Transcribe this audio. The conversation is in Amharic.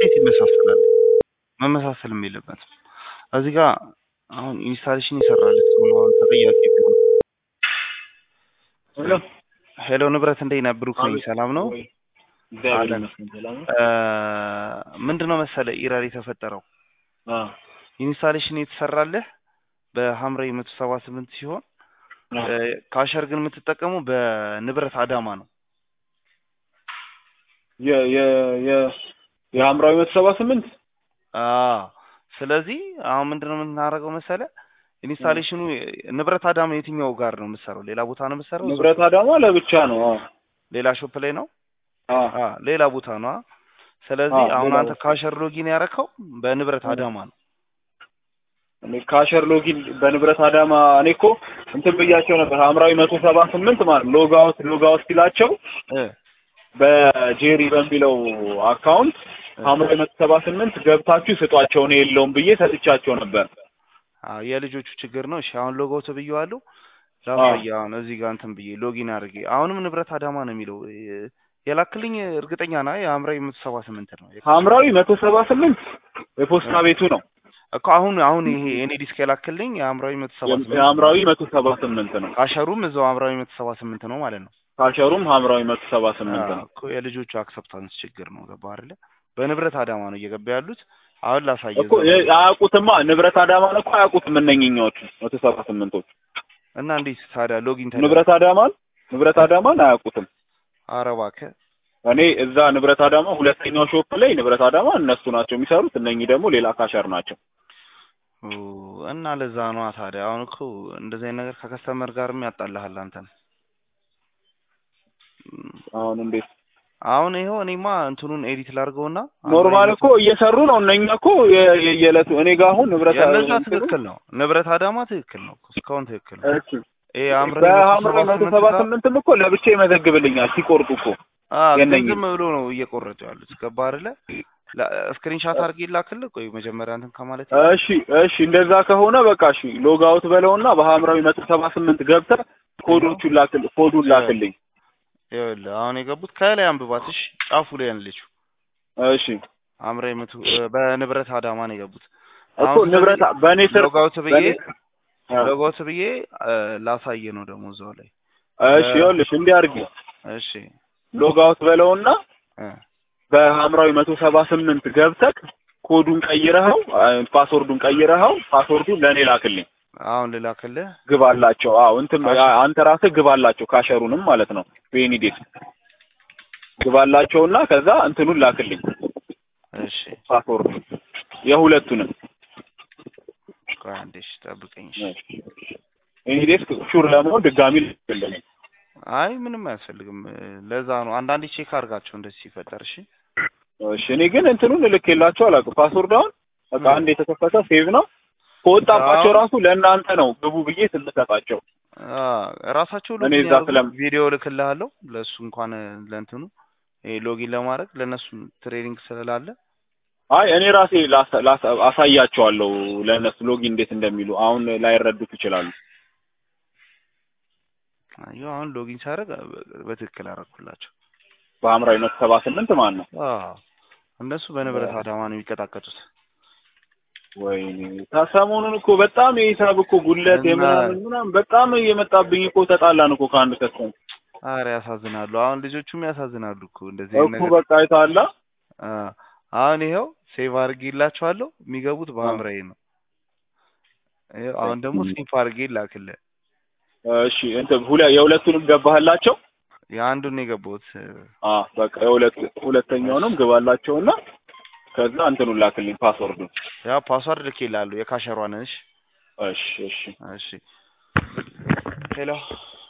እንዴት ይመሳሰላል? መመሳሰልም የለበትም። እዚህ ጋር አሁን ኢንስታሌሽን ይሰራል ሰው ነው አሁን ተጠያቂ ቢሆን። ሄሎ ሄሎ ንብረት እንዴት ነህ? ብሩክ ነኝ። ሰላም ነው? እግዚአብሔር አለን። ይመስገን ሰላም ነው። ምንድን ነው መሰለ ኢረር የተፈጠረው አዎ ኢንስታሌሽን የተሰራልህ በሐምራዊ መቶ ሰባ ስምንት ሲሆን አዎ። እ፣ ካሸር ግን የምትጠቀሙ በንብረት አዳማ ነው። የ የ የ የሐምራዊ መቶ ሰባ ስምንት አዎ ስለዚህ አሁን ምንድነው የምናደርገው መሰለ ኢንስታሌሽኑ ንብረት አዳማ የትኛው ጋር ነው የምትሰራው? ሌላ ቦታ ነው የምትሰራው? ንብረት አዳማ ለብቻ ነው። አዎ ሌላ ሾፕ ላይ ነው? አዎ አ ሌላ ቦታ ነው። አ? ስለዚህ አዎ፣ አሁን ሌላ አንተ ቦታ። ካሸር ሎጊን ያረከው በንብረት እ። አዳማ ነው። እኔ ካሸር ሎጊን በንብረት አዳማ እኔ እኮ እንትን ብያቸው ነበር ሐምራዊ መቶ ሰባ ስምንት ማለት ሎግ አውት ሎግ አውት ሲላቸው እ በጄሪ በሚለው አካውንት እ። ሐምራዊ መቶ ሰባ ስምንት ገብታችሁ ስጧቸው እኔ የለውም ብዬ ሰጥቻቸው ነበር። አዎ የልጆቹ ችግር ነው። እሺ አሁን ሎጎ ብዬዋለሁ። ላሳየ አሁን እዚህ ጋር እንትን ብዬ ሎጊን አድርጌ አሁንም ንብረት አዳማ ነው የሚለው እ፣ የላክልኝ እርግጠኛ ና የሐምራዊ መቶ ሰባ ስምንት ነው ሐምራዊ መቶ ሰባ ስምንት የፖስታ ቤቱ ነው። እኮ አሁን አሁን ይሄ የኔ ዲስክ የላክልኝ የሐምራዊ መቶ ሰባ ስምንት የሐምራዊ መቶ ሰባ ስምንት ነው። ካሸሩም እዛው ሐምራዊ መቶ ሰባ ስምንት ነው ማለት ነው። ካሸሩም ሐምራዊ መቶ ሰባ ስምንት አዎ ነው። እኮ የልጆቹ አክሰፕታንስ ችግር ነው። ገባህ አይደለ? በንብረት አዳማ ነው እየገባ ያሉት። አሁን ላሳየ እኮ የ- አያውቁትማ ንብረት አዳማን እኮ አያውቁትም እነኝኛዎቹ መቶ ሰባ ስምንቶች እና እንዴት ታዲያ ሎጊን ተደረገ? ንብረት አዳማን ንብረት አዳማን አያውቁትም። ኧረ እባክህ እኔ እዛ ንብረት አዳማ ሁለተኛው ሾፕ ላይ ንብረት አዳማ እነሱ ናቸው የሚሰሩት፣ እነኚህ ደግሞ ሌላ ካሸር ናቸው። ኦ፣ እና ለዛ ነዋ ታዲያ። አሁን እኮ እንደዚህ አይነት ነገር ከከስተመር ጋርም ያጣልሃል አንተን። እም፣ አሁን እንዴት አሁን ይኸው እኔማ እንትኑን ኤዲት ላድርገውና ኖርማል እኮ እየሰሩ ነው እነኛ እኮ የ- የ- የዕለቱ እኔ ጋር አሁን ንብረት የእነዛ እንትኑ- ትክክል ነው። ንብረት አዳማ ትክክል ነው። እስካሁን ትክክል ነው። እሺ ይሄ አምረን በሐምራዊ መቶ ሰባ ስምንትም እኮ ለብቻ ይመዘግብልኛል ሲቆርጡ እኮ ግን የእነኝህ ዝም ብሎ ነው እየቆረጡ ያሉት። ገባህ አይደለ? ስክሪንሻት አድርጌ ላክልህ። ቆይ መጀመሪያ እንትን ከማለት እሺ እሺ እንደዛ ከሆነ በቃ እሺ ሎግ አውት በለውና በሐምራዊ መቶ ሰባ ስምንት ገብተህ ኮዶቹን ላክል ኮዱን ላክልኝ። ይኸውልህ አሁን የገቡት ከላይ አንብባት። እሺ ጫፉ ላይ ያለችው እሺ አምራይ መቶ በንብረት አዳማ ነው የገቡት። እኮ አሁን ንብረት በእኔ ስር ሎጋውት ብዬ በእኔ አ፣ ሎጋውት ብዬ እ፣ ላሳየ ነው ደግሞ እዛው ላይ እሺ ይኸውልሽ እንዲህ አድርጊ እሺ ሎግ አውት በለውና እ፣ በሐምራዊ መቶ ሰባ ስምንት ገብተህ ኮዱን ቀይረኸው አ፣ ፓስወርዱን ቀይረኸው ፓስወርዱን ለእኔ ላክልኝ። አሁን ልላክልህ። ግባላቸው። አዎ እንትን አንተ ራስህ ግባላቸው ካሸሩንም ማለት ነው በኤኒዴስ ግባላቸውና ከዛ እንትኑን ላክልኝ እሺ ፓስወርዱን የሁለቱንም ቆይ አንዴ እሺ ጠብቀኝ። እሺ ኤኒዴስ ሹር ለመሆን ድጋሚ ልክልኝ። አይ ምንም አያስፈልግም። እ፣ ለዛ ነው አንዳንዴ ቼክ አድርጋቸው እንደዚህ ሲፈጠር። እሺ እሺ እኔ ግን እንትኑን ልኬላቸው አላውቅም። ፓስወርድ አሁን በቃ አንድ የተከፈተ ሴቭ ነው ከወጣባቸው አዎ። ራሱ ለእናንተ ነው ግቡ ብዬ ስንሰጣቸው አ፣ ራሳቸው እኔ ሎጊን እዛ ያድርጉ። ስለም- ቪዲዮ ልክልሃለሁ ለእሱ እንኳን እ፣ ለእንትኑ ይሄ ሎጊን ለማድረግ ለእነሱ ትሬኒንግ ስለላለ አይ እኔ ራሴ ላሳ- ላሳ- አሳያቸዋለሁ ለእነሱ ሎጊን እንዴት እንደሚሉ አሁን ላይረዱት ይችላሉ። አየሁ አሁን ሎጊን ሳደርግ በትክክል አደረኩላቸው። በሐምራዊ መቶ ሰባ ስምንት ማለት ነው። አዎ እነሱ በንብረት አዳማ ነው የሚቀጣቀጡት። ወይኔ ሰሞኑን እኮ በጣም የሂሳብ እኮ ጉለት እና- የምናምን ምናምን በጣም እየመጣብኝ እኮ ተጣላን እኮ ከአንድ ከሰው አረ ያሳዝናሉ። አሁን ልጆቹም ያሳዝናሉ እኮ እንደዚህ አይነት እኮ ነገር። በቃ አይተሃል። አ፣ አሁን ይኸው ሴቭ አድርጌላቸዋለሁ። የሚገቡት በሐምራዊ ነው። ይኸው አሁን ደግሞ ስኒፕ አድርጌ ላክልህ። እሺ እንትን ሁለ የሁለቱንም ገባህላቸው? የአንዱን ነው የገባሁት። አ በቃ የሁለት ሁለተኛውንም ግባላቸውና ከዛ እንትኑን ላክልኝ ፓስወርዱን። ያ ፓስዋርድ ልኬልሃለሁ የካሸሯን። እሺ እሺ እሺ እሺ ሄሎ